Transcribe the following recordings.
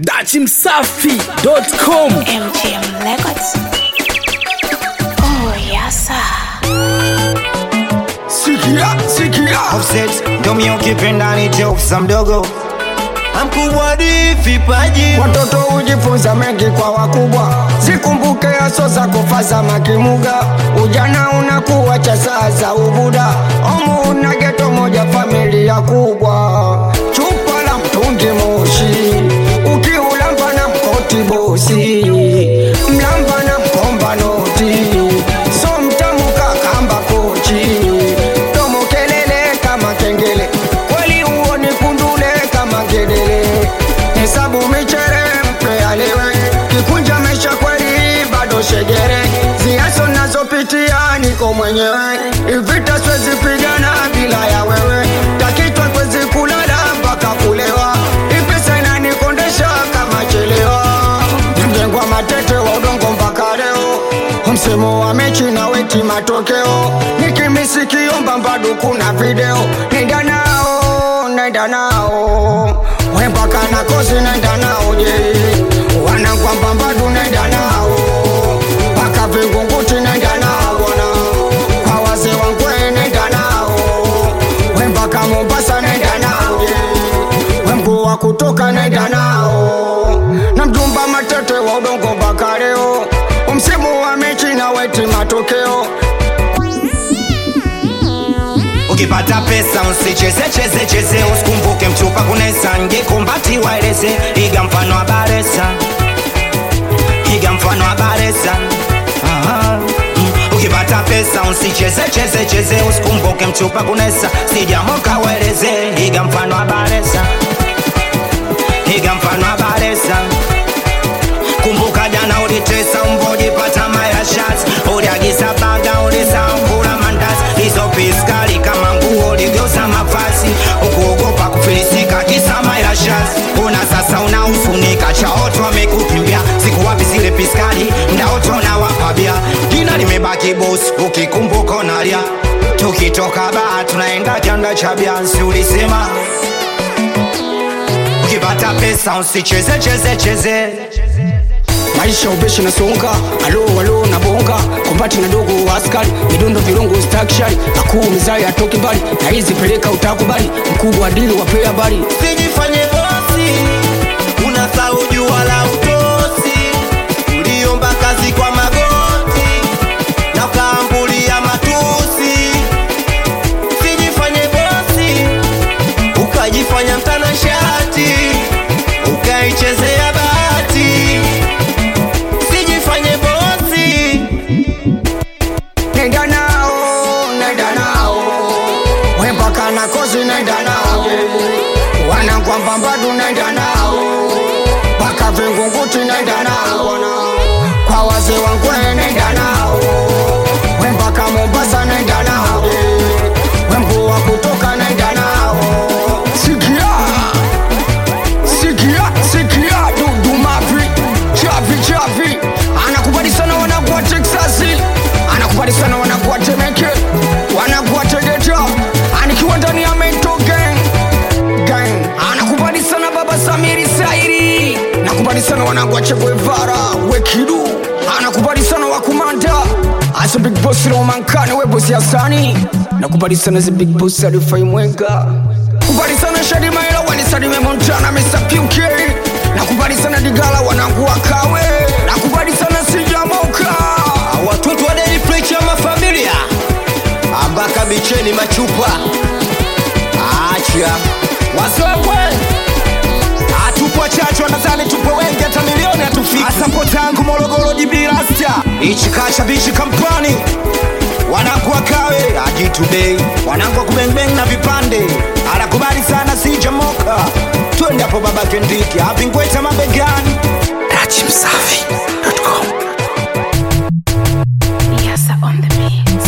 dachimsafi.com MGM Records. Oh, yes, sir. Sikia, sikia Offset, ndo mi ukipenda ni jokes mdogo mkubwa di vipaji watoto hujifunza mengi kwa wakubwa zikumbuke aso za kufaza makimuga ujana unakuwa cha sasa ubuda omu una geto moja familia kubwa chupa la mtungi moshi ukiulamba na mkoti bosi mlamba na mkomba noti so mtamu kakamba kochi domo kelele kama kengele kweli uoni kundule kama ngedele hesabu michere mpe alewe kikunja maisha kweli bado shegere ziaso nazopitia niko mwenyewe ivita swezi pigana bila ya wewe takitwa kwezi kulala mpaka kulewa ipesa inanikondesha kama chelewa mjengwa matete wa udongo mpaka leo msemo wa mechi na weti matokeo nikimisikiomba bado kuna video nenda nao nenda nao wempaka na kosi nenda nao je wanakwamba bado nenda nao mpaka vingunguti nenda nao bwana kwa wazee wangwe nenda nao wempaka mombasa nenda nao je wemkuu wa kutoka nenda nao na mjumba matete wa udongo mpaka leo msimu wa mechi na weti matokeo ukipata pesa usicheze cheze cheze usikumbuke mchupa kunesa ngekumbati waeleze iga mfano wa baresa iga mfano wa baresa Aha. Mm. ukipata pesa usicheze cheze cheze usikumbuke mchupa kunesa sijamoka waeleze iga mfano wa baresa iga mfano wa baresa kumbuka jana ulitesa mbojipata mayashas uliagiza baga ulisambula mandazi hizo piskali kama nguo uligeuza mavazi ukuogopa kufilisika kisa mayashas una sasa unaufunika chaoto wamekukimbia siku wapi zile piskali ndaoto na wapabia jina limebaki bosi ukikumbuka unalia tukitoka baa tunaenda kianda cha biansi ulisema ukipata pesa usicheze cheze cheze maisha ubeshi na songa alo alo na bonga kombati na dogo askari midundo virungu stakshari akuu mizai atoki mbali na hizi peleka utakubali mkubwa adili wapea habari sijifanye bosi unasahau jua la utosi uliomba kazi kwa magoti na ukaambulia matusi sijifanye bosi ukajifanya mtanashati ukaichezea bahati sijifanye bosi nenda nao nenda nao wempaka na kozi nenda nao wanakwamba mbadu nenda nao mpaka vingunguti nenda nao kwa wazee wangwe nenda nao wempaka mombasa nenda nao wemkuu wa kutoka nenda nao sikia sikia sikia dudumavi chavi chavi anakubali sana wanakuwa teksasi anakubali sana wanakuwa temeke wanakuwa tegeta anikiwa ndani ya mento gang gang anakubali sana baba samiri sairi nakubali sana wanakuwa cheguevara wekidu anakubali sana wakumanda asa big boss romankane webosi asani nakubali sana zi big boss alifai mwenga kubali sana shadimaela wanisadime montana mr puk nakubali sana digala wanangu wakawe nakubali sana sijamoka watoto wa Daily Preacher mafamilia ambaka bicheni machupa acha wasokwe atupo chacho nadhani tupo wengi hata milioni hatufiki asapo tangu morogoro jibirasta ichikacha bichi kampani wanakuwa kawe ajitudei wanakuwa kubengbeng na vipande anakubali sana sijamoka twende hapo baba kendiki avingweta mabegani dachimsafi.com Yes, sir, on the mix.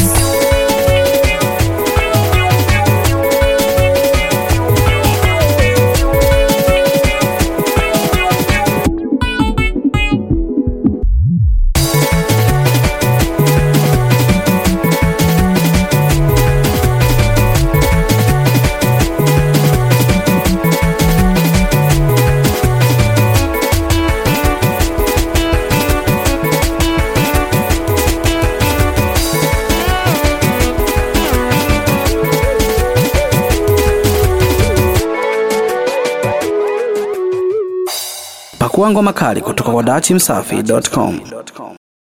Pakua ngoma kali kutoka kwa dachimsafi.com.